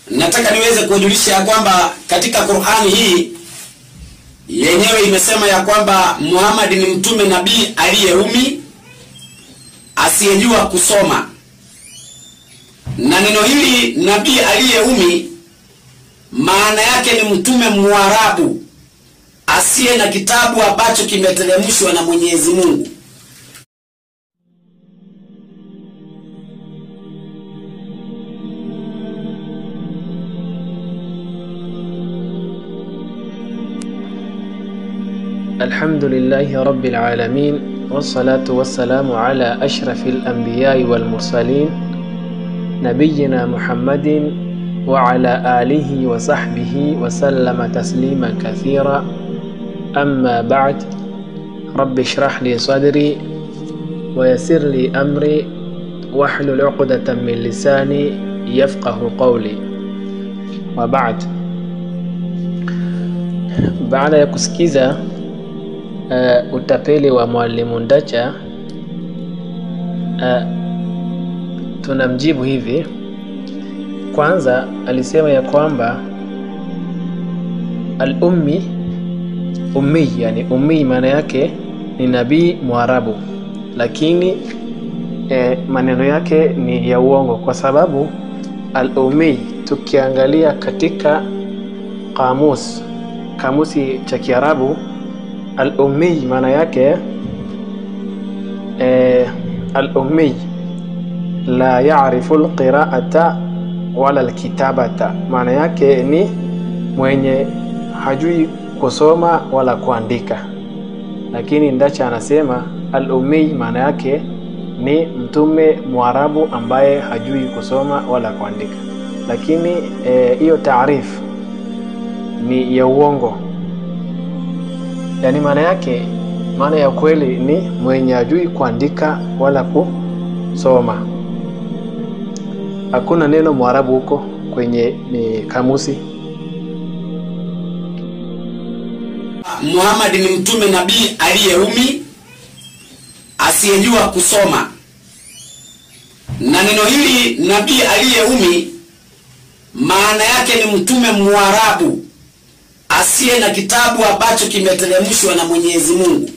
nataka niweze kuwajulisha ya kwamba katika Qur'ani hii yenyewe imesema ya kwamba Muhammad ni mtume nabii aliyeumi asiyejua kusoma, na neno hili nabii aliyeumi maana yake ni mtume Mwarabu asiye na kitabu ambacho kimeteremshwa na Mwenyezi Mungu. الحمد لله رب العالمين والصلاة والسلام على أشرف الأنبياء والمرسلين نبينا محمد وعلى آله وصحبه وسلم تسليما كثيرا أما بعد رب اشرح لي صدري ويسر لي أمري واحلل عقدة من لساني يفقه قولي وبعد baada ya kusikiza uh, utapeli wa mwalimu Ndacha uh, tunamjibu hivi. Kwanza alisema ya kwamba al-ummi ummi, yani ummi maana yake ni nabii Mwarabu, lakini eh, maneno yake ni ya uongo kwa sababu al-ummi tukiangalia katika kamus kamusi cha Kiarabu al-ummi maana yake eh, al-ummi la ya'rifu al-qira'ata wala al-kitabata, maana yake ni mwenye hajui kusoma wala kuandika. Lakini Ndacha anasema al-ummi maana yake ni mtume Mwarabu ambaye hajui kusoma wala kuandika, lakini hiyo eh, taarifu ni ya uongo. Yaani maana yake, maana ya kweli ni mwenye ajui kuandika wala kusoma. Hakuna neno Mwarabu huko kwenye ni kamusi. Muhammad ni mtume nabii aliyeumi asiyejua kusoma, na neno hili nabii aliyeumi maana yake ni mtume Mwarabu asiye na kitabu ambacho kimeteremshwa na Mwenyezi Mungu.